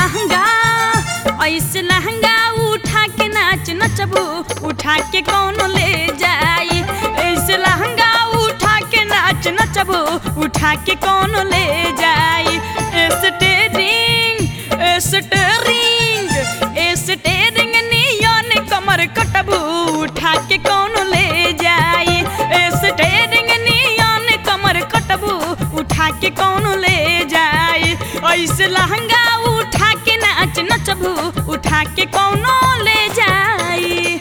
लहंगा ऐसे लहंगा उठा के नाच नचबू उठा के कौन ले जाई ऐसे लहंगा उठा के नाच नचबू उठा के कौन ले जाई स्टेरिंग स्टेरिंग स्टेरिंग नियन कमर कटबू उठा के कौन ले जाई स्टेरिंग नियन कमर कटबू उठा के कौन ले जाई ऐसे लहंगा उठा के नाच नचबू उठा के कौनो ले जाई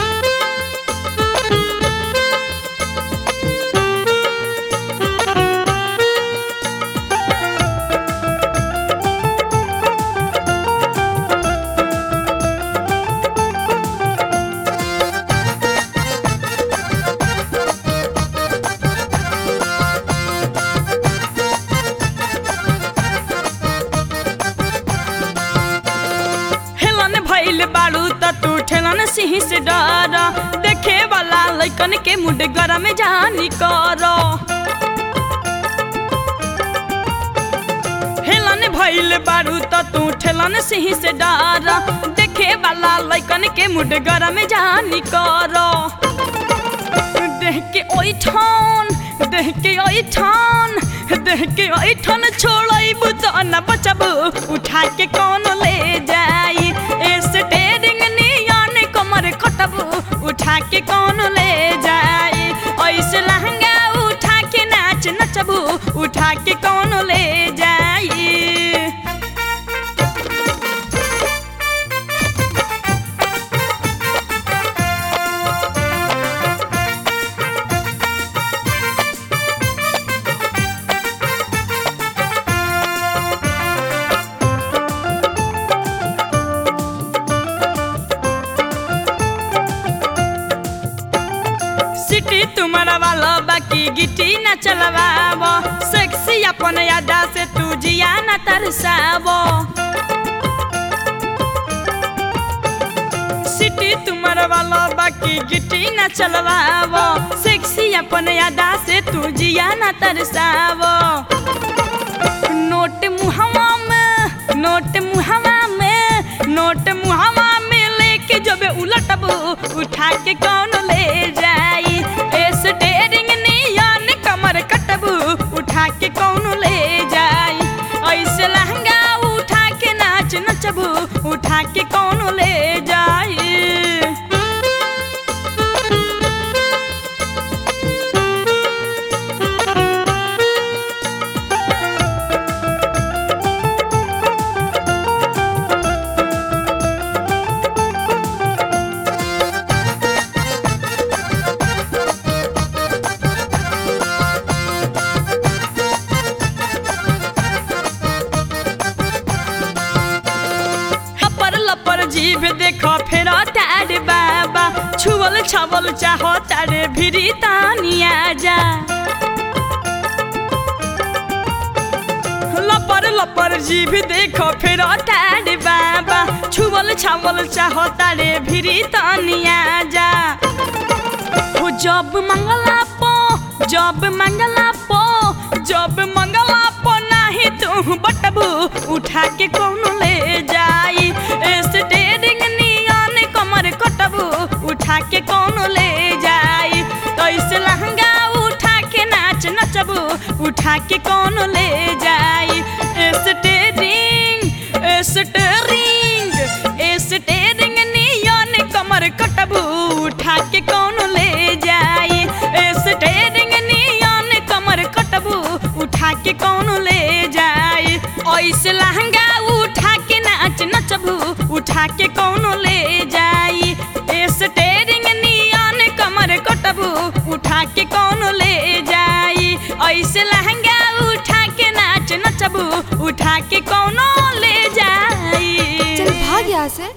हेलन भइल बाड़ू त तू ठेलन सिंह से डर देखे वाला लइकन के मुड गरम जानी कर हेलन भइल बाड़ू त तू ठेलन सिंह से डर देखे वाला लइकन के मुड गरम जानी कर देह के ओइ ठान देह के ओइ ठान देह के ओइ ठान छोड़ब त न बचब उठा के कौन ले जाई स्टेरिंग नियन कमर कटब उठा के कौन ले जाई ऐसे लहंगा उठा के नाच नचबू उठा के कौन ले जाई सिटी तुम्हारा वाला बाकी गिटी न चलवाव सेक्सी अपन यादा से तू जिया न तरसावो सिटी तुम्हारा वाला बाकी गिटी न चलवाव सेक्सी अपन यादा से तू जिया न तरसावो नोट मुहवा में नोट मुहवा में नोट मुहवा में लेके जब उलटबू उठा के कौन ले जाई स्टेरिंग नियन कमर कटबू उठा के कौन ले जाई ऐसे लहंगा उठा के नाच नचबू उठा के कौन ले जाई हपर लपर जीभ देखो फेर तारे बाबा छुअल छवल चाहो तारे भिरी तानिया जा लपर लपर जीभ देखो फेर तारे बाबा छुअल छवल चाहो तारे भिरी तानिया जा हो जब मंगला पो जब मंगला पो जब मंगला पो नाही तू बटबू उठा के कौन ले जाई स्टेरिंग नियन कमर कटबू उठा के कौन ले जाई ऐसे लहंगा उठा के नाच नचबू उठा के कौन ले जाई स्टेरिंग स्टेरिंग स्टेरिंग नियन कमर कटबू उठा के कौन ले जाई स्टेरिंग नियन कमर कटबू उठा के कौन ले जाई ऐसे लहंगा उठा के नाच नचबू उठा के कौन ले जाई स्टेरिंग नियन कमर कटबू उठा के कौन ले जाई ऐसे लहंगा उठा के नाच नचबू उठा के कौनो ले जाई चल भाग यहाँ से